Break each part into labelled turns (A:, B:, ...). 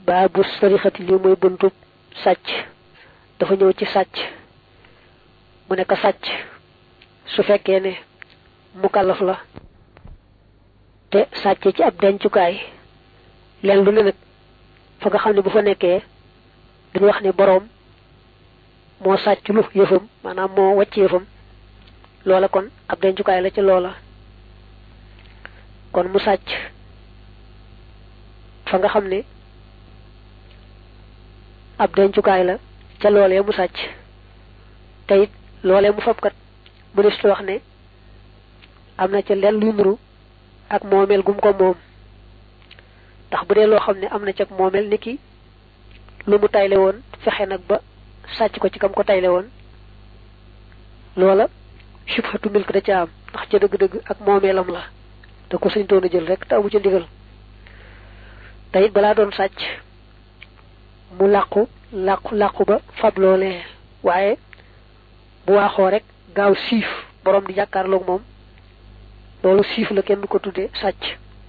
A: baabu sarixati li mooy buntub sàcc dafa ñëw ci sàcc mu ne ko sàcc su fekkee ne mukallaf la te sàcce ci ab dencukaay leen lu ne nag fa nga xam ne bu fa nekkee dañu wax ne boroom moo sàcc lu yëfam maanaam moo wàcc yëfam loola kon ab dencukaay la ci loola kon mu sàcc fa nga xam ne ab dencukaay la ca loolee mu sàcc te it loolee mu fabkat mu des wax ne am na ca leen luy nuru ak moomeel gum ko moom ndax bu dee loo xam ne am na ca moomeel ni ki lu mu tayle woon fexe nag ba sàcc ko ci kam ko tayle woon loola subhatu milk da ca am ndax ca dëgg-dëgg ak moomeelam la da ko sañ toon a jël rek te amu ca ndigal te it balaa doon sàcc mu làqu làqu làqu ba fab loolee waaye bu waaxoo rek gaaw siif borom di jàkkaarloog moom loolu siif la kenn du ko tudde sàcc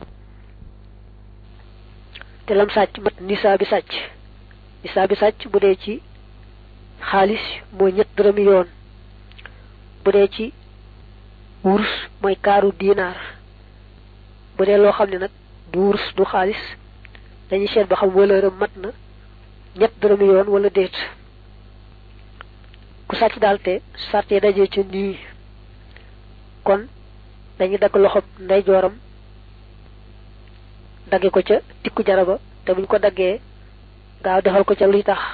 A: te lam sàcc mat nisaa bi sàcc nisaa bi sàcc bu dee ci xaalis mooy ñett dërëmi yoon bu dee ci wurus mooy kaaru diinaar bu dee loo xam ne nag du wurus du xaalis dañuy seet ba xam wëlëram mat na ñett dërëmi yoon wala déet ku sàcc daal te sàrtee dajee ca nii kon dañuy dagg loxob ndeyjooram dagge ko ca tikku jaraba te buñ ko daggee gaaw defal ko ca luy tax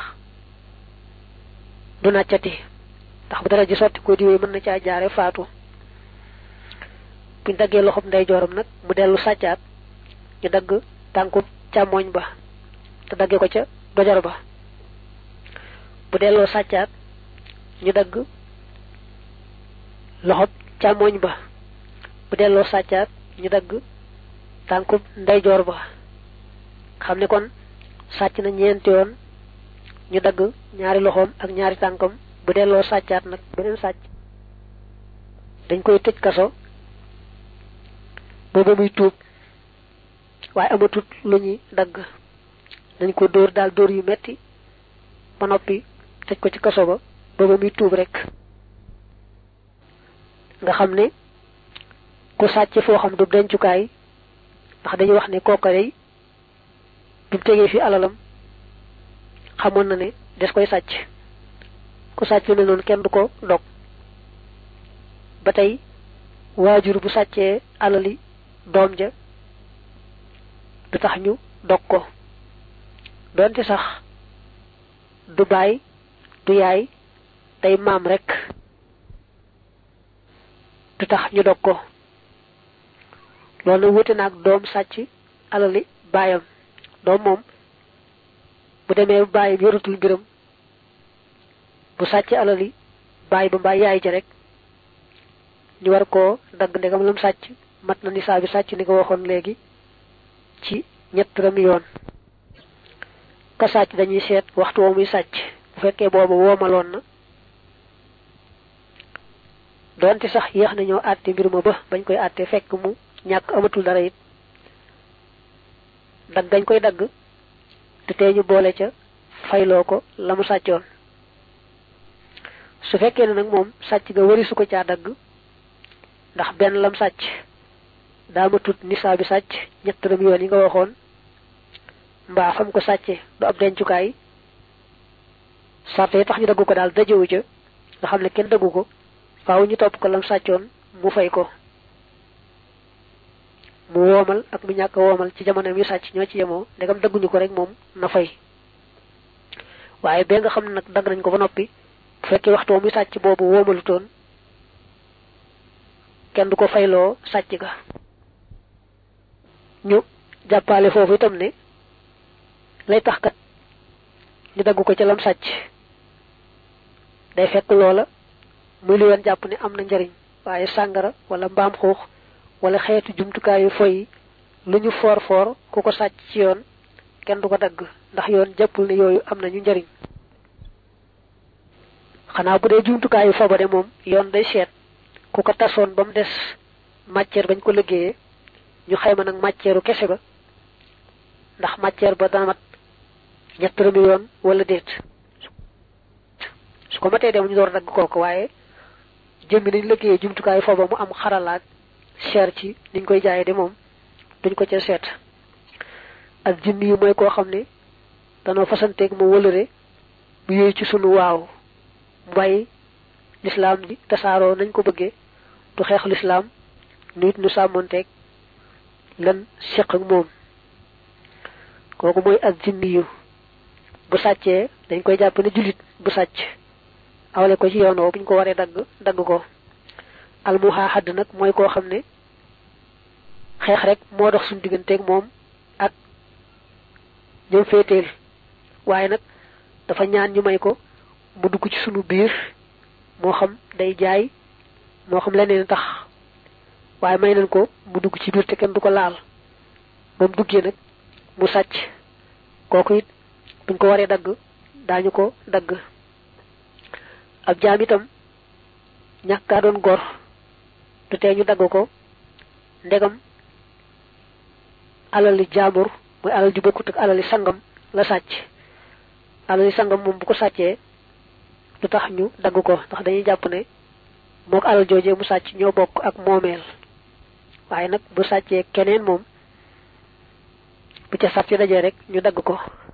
A: du nàccati ndax bu dara ji sotti ko diwee mën na caa jaare faatu buñ daggee loxob ndeyjooram nag mu dellu sàccaat ñu dagg tànku càmmooñ ba te dagge ko ca dojar ba bu delloo sàccaat ñu dagg loxob càmmooñ ba bu delloo sàccaat ñu dagg tànkub ndeyjoor ba xam ne kon sàcc na ñeenti yoon ñu dagg ñaari loxoom ak ñaari tànkam bu delloo sàccaat nag beneen sàcc dañ koy tëj kaso booba muy tuub waaye amatut lu ñuy dagg dañ ko dóor daal dóor yu metti ba noppi tëj ko ci kaso ba booba muy tuub rek nga xam ne ku sàcc foo xam du dencukaay ndax dañuy wax ne kooka day bi mu tegee fi alalam xamoon na ne des koy sàcc ku sàcc lu ne noonu kenn du ko dog ba tey waajur bu sàccee alali doom ja du tax ñu dog ko doonte sax du baay du yaay day maam rek du tax ñu dog ko loolu nag wute naag doom sàcc alali baayam doom moom bu demee baayam yoratul mbiram bu sàcc alali baay ba mbaa yaay ja rek ñu war koo dagg ndegam lam sàcc mat na nisaa bi sàcc ni ko waxoon léegi ci ñett rami yoon ka sàcc dañuy seet waxtu woo muy sàcc bu fekkee booba woomaloon na doonte sax yéex nañoo àtte mbir ma ba bañ koy àtte fekk mu ñàkk amatul dara it dagg gañ koy dagg te tey ñu boole ca fayloo ko la mu sàccoon su fekkee ne nag moom sàcc ga wari su ko caa dagg ndax benn lam sàcc daa ma tut nisaa bi sàcc ñett dërëm yoon yi nga waxoon mbaa fam ko sàcce du ab dencukaay sarte yi tax ñu daggu ko daal dajewu ca nga xam ne kenn daggu ko faaw ñu topp ko lam sàccoon mu fay ko mu woomal ak mu ñàkk woomal ci jamono yu sàcc ñoo ci yemoo ndegam dagguñu ko rek moom na fay waaye bee nga xam ne nag dagg nañ ko ba noppi bu fekkee waxtu muy sàcc boobu woomalutoon kenn du ko fayloo sàcc ga ñu jàppale foofu itam ne lay tax kat ñu dagg ko ca lam sàcc day fekk loola muy lu yoon jàpp ne am na njariñ waaye sàngara wala mbaam xuux wala xeetu jumtukaayu foy lu ñu foor foor ku ko sàcc ci yoon kenn du ko dagg ndax yoon jàppul ne yooyu am nañu njariñ xanaa bu dee jumtukaayu foba de moom yoon day seet ku ko tasoon ba mu des matière bañ ko liggéeyee ñu xayma nag matière kese ba ndax matière ba dana mat ñett dërëmi yoon wala déet su ko matee dem ñu door dagg kooku waaye jëmmi nañ liggéeyee jumtukaay foofa mu am xaralaat cher ci niñ koy jaayee de moom duñ ko ca seet ak jimmi yi mooy koo xam ne danoo fasanteeg mu wëlëre mu yooyu ci sunu waaw mbay lislaam ji tasaaroo nañ ko bëggee du xeex lislaam nit nu sàmmonteeg lan seq ak moom kooku mooy ak jimmi yu bu sàccee dañ koy jàpp ne jullit bu sàcc awale ko ci yoon woo buñ ko waree dagg dagg ko almuhaaxadd nag mooy koo xam ne xeex rek moo dox suñu digganteeg moom ak ñoom féeteel waaye nag dafa ñaan ñu may ko mu dugg ci sunu biir moo xam day jaay moo xam leneen tax waaye may nañ ko mu dugg ci biir te kenn du ko laal ba mu duggee nag mu sàcc kooku it buñ ko waree dagg daañu ko dagg ab jaam itam ñàkkaa doon gor du tee ñu dagg ko ndegam alali jaambur mooy alal ju bokkut ak alali sangam la sàcc alali sangam moom bu ko sàccee lu tax ñu dagg ko ndax dañuy jàpp ne mook alal joojee mu sàcc ñoo bokk ak moomeel waaye nag bu sàccee keneen moom bu ca sàcc dajee rek ñu dagg ko